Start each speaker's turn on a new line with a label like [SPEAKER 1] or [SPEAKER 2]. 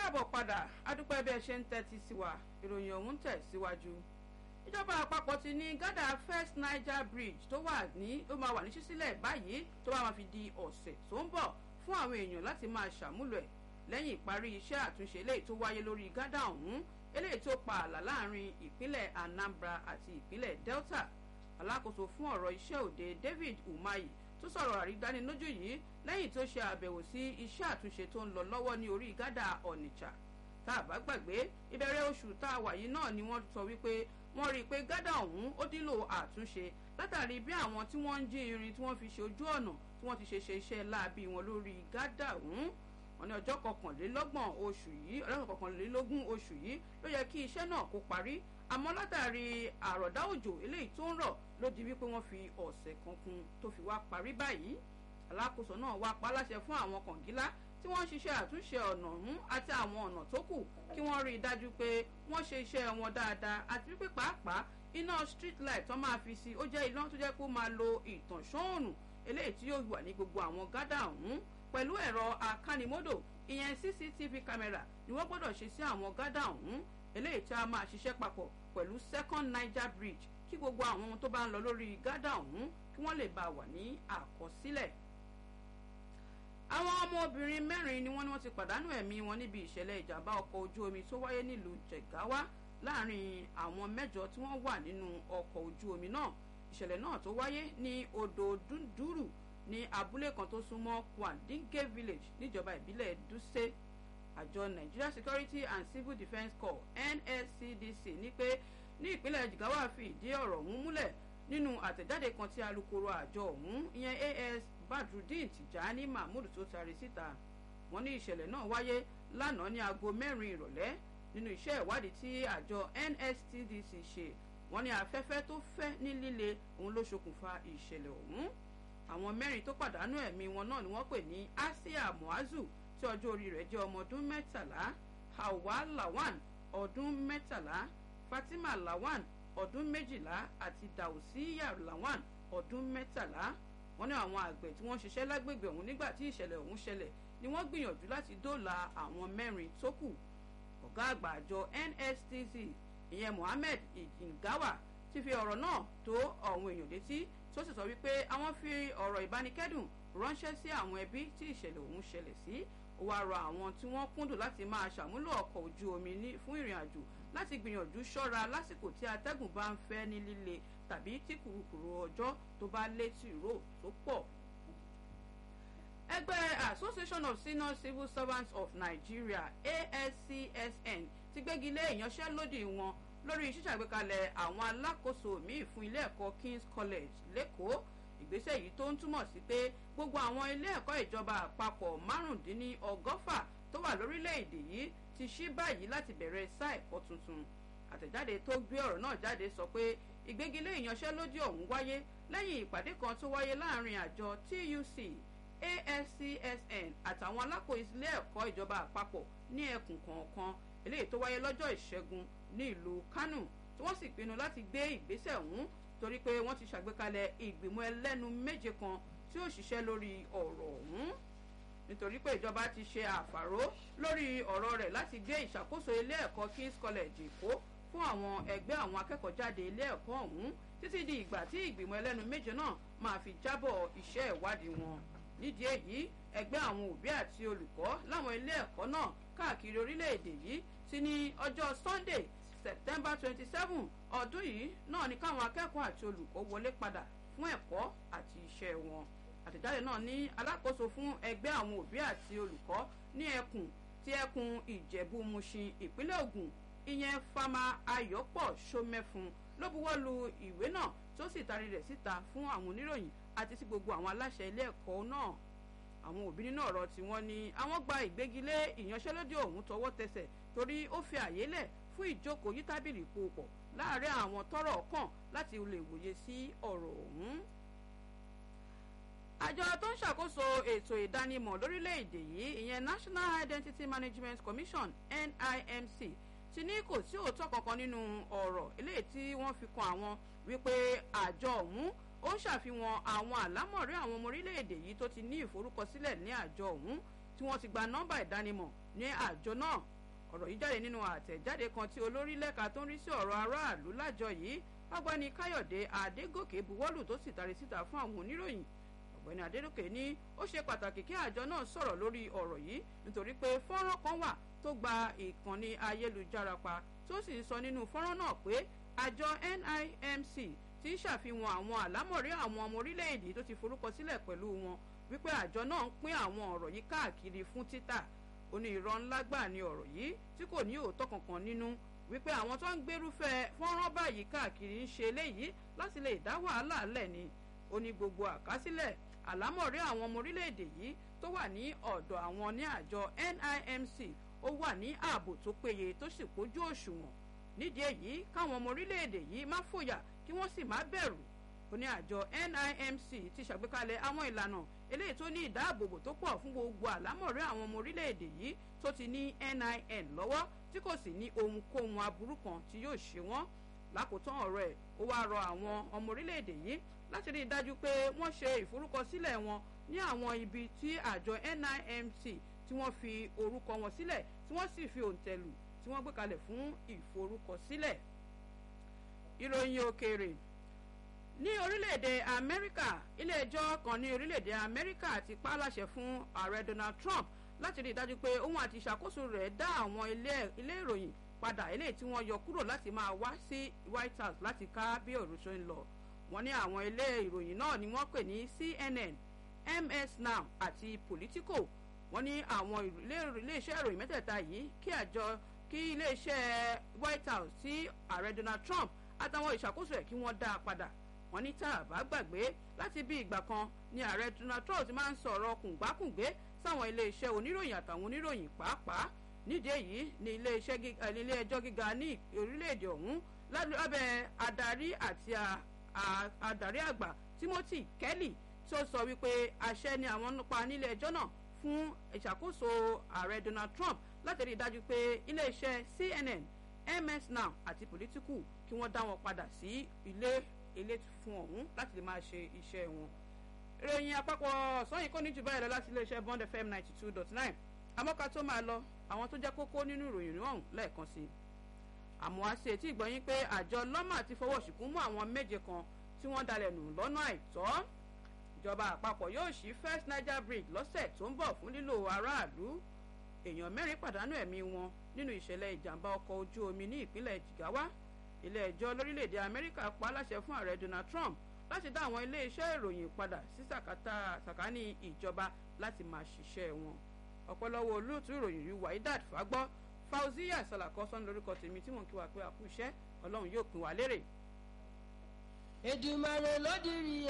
[SPEAKER 1] káàbọ̀ padà adúpẹ́ bí ẹ ṣe ń tẹ́tí sí wa ìròyìn ọ̀hún tẹ̀ síwájú. ìjọba àpapọ̀ ti ní gádà first niger bridge tó wà ní ó máa wà ní ṣíṣílẹ̀ báyìí tó bá máa fi di ọ̀sẹ̀ tó ń bọ̀ fún àwọn èèyàn láti máa ṣàmúlò ẹ̀ lẹ́yìn ìparí iṣẹ́ àtúnṣe eléyìí tó wáyé lórí gádà ọ̀hún eléyìí tó pa ààlà láàrin ìpínlẹ̀ anambra àti ìpínlẹ̀ delta alákòóso fún ọ̀rọ̀ iṣẹ́ òde david umahi tó sọ̀rọ̀ àrídánilójú yìí lẹ́yìn tó ṣe àbẹ̀wò sí iṣẹ́ àtúnṣe tó ń lọ lọ́wọ́ ní orí gádà ọ̀nìjà tá a bá gbàgbé ìbẹ̀rẹ̀ oṣù tá a wà yìí náà ni wọ́n sọ wípé wọ́n rí i pé gádà ọ̀hún ó nílò àtúnṣe látàrí bí àwọn tí wọ́n ń jí irin tí wọ́n fi ṣe ojú ọ̀nà tí wọ́n ti ṣe ṣe iṣẹ́ láabi wọn lórí gádà ọ̀hún wọn ní ọjọ́ kọkànlélọ́gbọ̀n oṣù yìí ọjọ́ kọkànlélógún oṣù yìí ló yẹ kí iṣẹ́ náà kó parí àmọ́ látàrí àròdá òjò eléyìí tó ń rọ̀ ló di wípé wọ́n fi ọ̀sẹ̀ kan kún tó fi wá parí báyìí alákòóso náà wá pa láṣẹ fún àwọn kọ̀ǹgílá tí wọ́n ń ṣiṣẹ́ àtúnṣe ọ̀nà ọ̀hún àti àwọn ọ̀nà tó kù kí wọ́n rí i dájú pé wọ́n ṣe iṣẹ́ wọn dáadáa àti wípé pàápàá iná street light tó máa fi sí ó jẹ́ iná tó jẹ́ kó máa lo ìtànṣán eléyìí tí yóò wà ní gbogbo àwọn gádà ọ̀hún pẹ̀lú ẹ̀rọ akánimódò ìyẹn cctv camera ni wọ́n gbọ́dọ̀ ṣe sí àwọn gádà ọ̀hún eléyìí tí a máa ṣiṣẹ́ papọ̀ pẹ̀lú second niger bridge kí gbogbo àwọn ohun tó bá ń lọ lórí gádà ọ̀hún kí wọ́n lè bá wà ní àkọsílẹ̀. àwọn ọmọbìnrin mẹ́rin ni wọ́n ní wọ́n ti pàdánù ẹ̀mí wọn níbi ìṣẹ̀lẹ̀ ìjàmbá ọkọ̀ ojú omi tó wáyé nílùú jẹ̀gáwá láàrin àwọn mẹ́jọ tí wọ́n wà nínú ọkọ̀ ojú omi náà ìṣẹ̀lẹ̀ náà tó wáyé ní odò dúndúrù ní abúlé kan tó súnmọ́ kwandinge village níjọba ìbílẹ̀ dúṣe àjọ nigeria security and civil defence corps nscdc ní pé ní ìpínlẹ̀ jigawa fi ìdí ọ̀rọ̀ ọ̀hún múlẹ̀ nínú àtẹ̀jáde kan tí alūkkóró àjọ ọ̀hún ìyẹn as badrudeen tijani mahmood tó tari síta wọ́n ní ìṣẹ̀lẹ̀ náà wáyé lánàá ní aago mẹ́rin ìrọ̀lẹ́ nínú iṣẹ́ ìwádìí tí àjọ nstdc ṣe wọ́n ní afẹ́fẹ́ tó fẹ́ ní líle òun ló ṣokùnfà ìṣẹ̀lẹ̀ ọ̀hún àwọn mẹ́rin tó pàdánù ẹ̀mí wọn náà ni wọ́n pè ní asia muazu tí ọjọ́ orí rẹ̀ jẹ́ ọmọ ọdún mẹ́tàlá hawa lawan ọdún mẹ́tàlá fatima lawan ọdún méjìlá àti dausiya lawan ọdún mẹ́tàlá wọ́n ní àwọn àgbẹ̀ tí wọ́n ṣiṣẹ́ lágbègbè ọ̀hún nígbà tí ìṣẹ̀lẹ̀ ọ̀hún ṣẹlẹ̀ ni wọ́n gbìyànjú láti dóòlà àwọn mẹ́rin tó kù ọ̀gá àgbà àjọ nstc ìyẹn mohammed ìjìngáwà ti fi ọ̀rọ̀ náà tó àwọn èèyàn létí tó sì sọ wípé àwọn fi ọ̀rọ̀ ìbánikẹ́dùn ránṣẹ́ sí àwọn ẹbí tí ìṣẹ̀lẹ̀ ọ̀hún ṣẹlẹ̀ sí ó wáá rọ àwọn tí wọ́n kúndùn láti máa ṣàmúlò ọkọ̀ ojú omi fún ìrìn àjò láti gbìyànjú ṣọ́ra lásìkò tí atẹ́gùn bá ń fẹ́ ní líle tàbí tí kùrukùru ọjọ́ tó bá létí rò tó pọ̀. ẹgbẹ́ association of senior civil servants of nigeria ascsn ti gbégi lé ìyanṣẹ́lódì wọn lórí ṣíṣàgbékalẹ̀ àwọn alákòóso míì fún ilé ẹ̀kọ́ king's college lẹ́kọ̀ọ́ ìgbésẹ̀ yìí tó ń túmọ̀ sí pé gbogbo àwọn ilé ẹ̀kọ́ ìjọba àpapọ̀ márùndínlọ́gọ́fà tó wà lórílẹ̀‐èdè yìí ti ṣí báyìí láti bẹ̀rẹ̀ sáà ẹ̀kọ́ tuntun àtẹ̀jáde tó gbé ọ̀rọ̀ náà jáde sọ pé ìgbégilé ìyanṣẹ́lódì ọ̀hún wáyé lẹ́yìn ìpàdé kan tó wáyé láàrin àjọ tuc ascsn àtàwọn alákòóso ilé ẹ̀kọ́ ìjọba àpapọ̀ ní ẹkùn kọ̀ọ̀kan eléyìí tó wáyé lọ́jọ́ ìṣẹ́gun ní ìlú kánò tí wọ́n sì pinnu láti gbé ìgbésẹ̀ ọ̀hún torí pé wọ́n ti ṣàgbékalẹ̀ ìgbìmọ̀ ẹlẹ́nu méje kan tí ó ṣiṣẹ́ lórí ọ̀rọ̀ ọ̀hún nítorí pé ìjọba ti ṣe àfàró lórí ọ̀rọ̀ rẹ̀ láti gbé ìṣàkóso ilé ẹ̀kọ́ king's college èkó fún àwọn ẹgbẹ́ àwọn akẹ́kọ̀ọ́ jáde ilé ẹ̀kọ́ ọ̀hún títí di ìgbà tí ìgbìmọ̀ ẹlẹ́nu méje náà máa fi jábọ̀ iṣẹ́ ìwádìí wọn nídìí èyí ẹgbẹ́ àwọn òbí àti olùkọ́ láwọn ilé ẹ̀kọ́ náà káàkiri orílẹ̀-èdè yìí ti ní ọjọ́ sunday september twenty seven ọdún yìí náà ni káwọn akẹ́kọ̀ọ́ àti olùkọ́ wọlé padà fún ẹ̀kọ́ àti iṣẹ́ wọn àtẹ̀jáde náà ní alákòóso fún ẹgbẹ́ àwọn òbí àti olùkọ́ ní ẹkùn tí ẹkùn ìjẹ̀bú mushin ìpínlẹ̀ ogun ìyẹn fama ayọ̀pọ̀ sọmẹ́fun ló buwọ́ lu ìwé náà tó sì taari rẹ̀ síta fún àwọn oníròyìn àti sí gbogbo àwọn aláṣẹ ilé ẹ̀kọ́ náà àwọn òbí nínú ọ̀rọ̀ tí wọ́n ní àwọn gba ìgbégilé ìyanṣẹ́lódì ọ̀hún tọwọ́ tẹsẹ̀ torí ó fi àyè lẹ̀ fún ìjókòó yí tábìlì pòpọ̀ láàárín àwọn tọrọ kàn láti lè wòye sí ọ̀rọ̀ ọ̀hún. àjọ tó ń ṣàkóso ètò ìdánimọ̀ lórílẹ̀‐èdè yìí ìyẹn national identity management commission nimc ti ní kò sí òótọ́ kankan nínú ọ̀rọ̀ eléyìí tí wọ́n fi kan àwọn wípé àjọ ọ̀hún ó ń ṣàfihàn àwọn àlámọ̀rí àwọn ọmọ orílẹ̀-èdè yìí tó ti ní ìforúkọsílẹ̀ ní àjọ ọ̀hún tí wọ́n ti gba nọ́mbà ìdánimọ̀ ní àjọ náà ọ̀rọ̀ yìí jáde nínú àtẹ̀jáde kan tí olórí lẹ́ka tó ń rí sí ọ̀rọ̀ aráàlú lájọ yìí ọgbẹ́ni káyọ̀dé adégòkè buwọ́lù tó sì tari síta fún àwọn oníròyìn ọ̀gbẹ́ni adégòkè ní ó ṣe pàtàkì kí àjọ náà sọ̀rọ̀ lórí ọ̀rọ̀ yìí nítorí pé fọ́nrán kan wà tó gba ìkànnì ayélujára pa tó sì ń sọ nínú fọ́nrán náà pé àjọ NIMC ti ń ṣàfihàn àwọn àlámọ̀rí àwọn ọmọ orílẹ̀-èdè tó ti forúkọ sílẹ̀ pẹ̀lú wọn wípé àjọ náà ń pín àwọn ọ̀rọ̀ yìí káàkiri fún títà ó ní irọ́ ńlá gbà ní ọ̀rọ̀ yìí tí kò ní òótọ́ kankan nínú wípé àwọn tó ń gbérúfẹ́ fọ́nrán báyìí káàkiri ń ṣe eléyìí láti lè dá wàhálà lẹ̀ ni ó ní gbogbo àkásílẹ̀ àlámọ̀rí àwọn ọmọ orílẹ̀-èdè yìí tó wà ní ọ̀dọ̀ àwọn ní àjọ NIMC ó wà ní ààbò tó péye tó sì pójú òṣùwọ̀n nídìí èyí káwọn ọmọ orílẹ̀-èdè yìí má fòyà kí wọ́n sì má bẹ̀rù ó ní àjọ NIMC ti ṣàgbékalẹ̀ àwọn ìlànà eléyìí tó ní ìdáàbòbò tó pọ̀ fún gbogbo àlámọ̀rí àwọn ọmọ orílẹ̀-èdè yìí tó ti ní NIN lọ́wọ́ tí kò sì ní ohunkóhun aburú kan tí yóò ṣe wọ́n lákòótán ọ̀rọ̀ ẹ̀ ó wá rọ àwọn ọmọ orílẹ̀-èdè yìí láti rí i dájú pé wọ́n ṣe ìforúkọsílẹ̀ wọn ní àwọn ibi tí àjọ NIMC tí wọ́n fi orúkọ wọn sílẹ̀ tí wọ́n sì fi òǹtẹ̀lù tí wọ́n gbé kalẹ̀ fún ìforúkọsílẹ̀ ìròyìn òkèèrè ní orílẹ̀-èdè amẹ́ríkà ilé-ẹjọ́ kan ní orílẹ̀-èdè amẹ́ríkà ti pa á láṣẹ fún ààrẹ donald trump láti rí i dájú pé òun àti ìṣàkóso rẹ̀ dá àwọn ilé ìròyìn padà eléyìí tí wọ́n yọ kúrò láti máa wá sí white house láti ká bí ọ̀rọ̀ ṣe ń lọ wọ́n ní àwọn ilé ìròyìn náà ni wọ́n pè ní cnn ms now àti politico wọ́n ní àwọn iléeṣẹ́ ìròyìn mẹ́tẹ̀ẹ̀ta yìí kí àjọ kí iléeṣẹ́ white house sí ààrẹ donald trump àtàwọn ìṣàkóso ẹ̀ kí wọ́n dá a padà wọ́n ní tá a bá gbàgbé láti bí ìgbà kan ni ààrẹ donald trump ti máa ń sọ̀rọ̀ kùngbákùngbé sáwọn iléeṣẹ́ oníròyìn àtàwọn oníròyìn pàápàá nídìí èyí ni iléeṣẹ́ ilé ẹjọ́ gíga ní orílẹ̀-èdè ọ̀hún lábẹ́ adarí àti adarí àgbà timothy kelly tó sọ wípé àṣẹ ni àwọn pa nílé ẹjọ́ náà fún ìṣàkóso ààrẹ donald trump láti rí i dájú pé iléeṣẹ́ cnn ms now àti politico kí wọ́n dá wọn padà sí ilé ilé fún ọ̀hún láti lè máa ṣe iṣẹ́ wọn. ìròyìn àpapọ̀ ọ̀sán yìí kò ní jù báyìí lọ láti iléeṣẹ́ bond fm ninety two dot nine àmọ́ká tó máa lọ àwọn tó jẹ́ kókó nínú ìròyìn ọ̀hún lẹ́ẹ̀kan sí i. àmọ́ a ṣe tí ìgbọ́yìn pé àjọ lọ́mà ti fọwọ́ ṣìkún mú àwọn méje kan tí wọ́n dalẹ̀ nù lọ́nà àìtọ́. ìjọba àpapọ̀ yóò ṣí first niger bridge lọ́sẹ̀ tó ń bọ̀ fún lílo aráàlú. èèyàn mẹ́rin pàdánù ẹ̀mí wọn nínú ìṣẹ̀lẹ̀ ìjàmbá ọkọ̀ ojú omi ní ìpínlẹ̀ jigawa ilé ẹjọ́ lórílẹ̀‐èdè amẹ́ríkà pa láṣẹ fún ààrẹ donald trump láti dá àwọn ilé-iṣẹ́ ìròyìn padà sí sàkání ìjọba láti máa ṣiṣẹ́ wọn ọ̀pọ̀lọpọ̀ olóòtú ìròyìn yìí waidat fagbọ́ fauziya salakọ́sán lórúkọ tèmi tí mò ń kí wa pé àkú iṣẹ́ ọlọ́run yóò pín wa lérè.
[SPEAKER 2] Èdùmàrè ló dirí